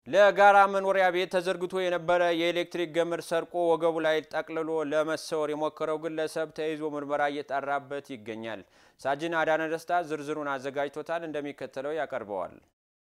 ለጋራ መኖሪያ ቤት ተዘርግቶ የነበረ የኤሌክትሪክ ገመድ ሰርቆ ወገቡ ላይ ጠቅልሎ ለመሰወር የሞከረው ግለሰብ ተይዞ ምርመራ እየጣራበት ይገኛል። ሳጅን አዳነ ደስታ ዝርዝሩን አዘጋጅቶታል፣ እንደሚከተለው ያቀርበዋል።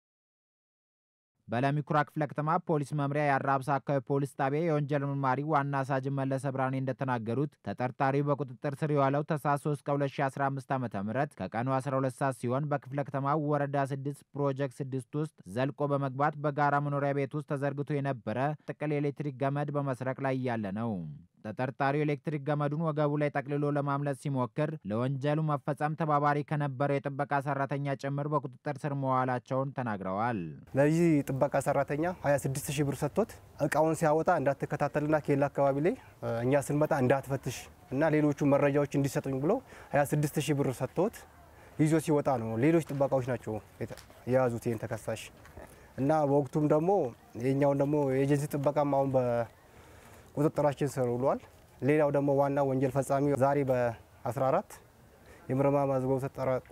በለሚኩራ ክፍለ ከተማ ፖሊስ መምሪያ የአራብሳ አካባቢ ፖሊስ ጣቢያ የወንጀል መርማሪ ዋና ሳጅን መለሰ ብርሃኔ እንደተናገሩት ተጠርጣሪው በቁጥጥር ስር የዋለው ታህሳስ 3 ከ2015 ዓ ም ከቀኑ 12 ሰዓት ሲሆን በክፍለ ከተማው ወረዳ 6 ፕሮጀክት 6 ውስጥ ዘልቆ በመግባት በጋራ መኖሪያ ቤት ውስጥ ተዘርግቶ የነበረ ጥቅል የኤሌክትሪክ ገመድ በመስረቅ ላይ እያለ ነው። ተጠርጣሪው ኤሌክትሪክ ገመዱን ወገቡ ላይ ጠቅልሎ ለማምለጥ ሲሞክር ለወንጀሉ መፈጸም ተባባሪ ከነበረው የጥበቃ ሰራተኛ ጭምር በቁጥጥር ስር መዋላቸውን ተናግረዋል። ለዚህ ጥበቃ ሰራተኛ 26 ሺህ ብር ሰጥቶት እቃውን ሲያወጣ እንዳትከታተልና ኬላ አካባቢ ላይ እኛ ስንመጣ እንዳትፈትሽ እና ሌሎቹ መረጃዎች እንዲሰጡኝ ብሎ 26 ሺህ ብር ሰጥቶት ይዞ ሲወጣ ነው። ሌሎች ጥበቃዎች ናቸው የያዙት ይህን ተከሳሽ እና በወቅቱም ደግሞ የኛውን ደግሞ የኤጀንሲ ጥበቃም አሁን ቁጥጥራችን ስር ውሏል። ሌላው ደግሞ ዋና ወንጀል ፈጻሚ ዛሬ በ14 የምርመራ መዝገቡ ተጠናቆ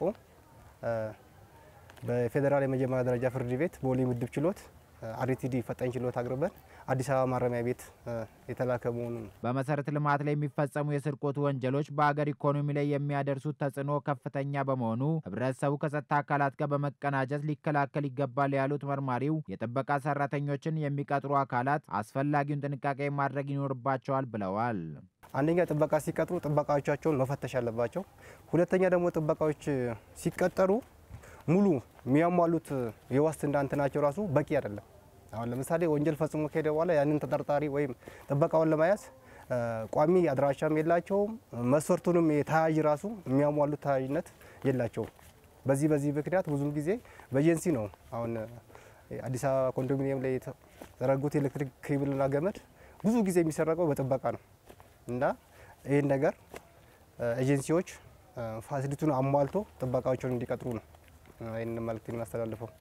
በፌዴራል የመጀመሪያ ደረጃ ፍርድ ቤት ቦሌ ምድብ ችሎት አርቲዲ ፈጣኝ ችሎት አቅርበን አዲስ አበባ ማረሚያ ቤት የተላከ መሆኑ ነው። በመሰረተ ልማት ላይ የሚፈጸሙ የስርቆት ወንጀሎች በሀገር ኢኮኖሚ ላይ የሚያደርሱት ተጽዕኖ ከፍተኛ በመሆኑ ሕብረተሰቡ ከጸጥታ አካላት ጋር በመቀናጀት ሊከላከል ይገባል ያሉት መርማሪው የጥበቃ ሰራተኞችን የሚቀጥሩ አካላት አስፈላጊውን ጥንቃቄ ማድረግ ይኖርባቸዋል ብለዋል። አንደኛ ጥበቃ ሲቀጥሩ ጥበቃዎቻቸውን መፈተሽ አለባቸው። ሁለተኛ ደግሞ ጥበቃዎች ሲቀጠሩ ሙሉ የሚያሟሉት የዋስትና እንትናቸው ራሱ በቂ አይደለም። አሁን ለምሳሌ ወንጀል ፈጽሞ ከሄደ በኋላ ያንን ተጠርጣሪ ወይም ጥበቃውን ለመያዝ ቋሚ አድራሻም የላቸውም። መስፈርቱንም የተያዥ ራሱ የሚያሟሉት ተያዥነት የላቸውም። በዚህ በዚህ ምክንያት ብዙም ጊዜ በኤጀንሲ ነው አሁን አዲስ አበባ ኮንዶሚኒየም ላይ የተዘረጉት ኤሌክትሪክ ኬብልና ገመድ ብዙ ጊዜ የሚሰረቀው በጥበቃ ነው እና ይህን ነገር ኤጀንሲዎች ፋሲሊቲውን አሟልቶ ጥበቃዎችን እንዲቀጥሩ ነው ይህን መልእክት የማስተላልፈው።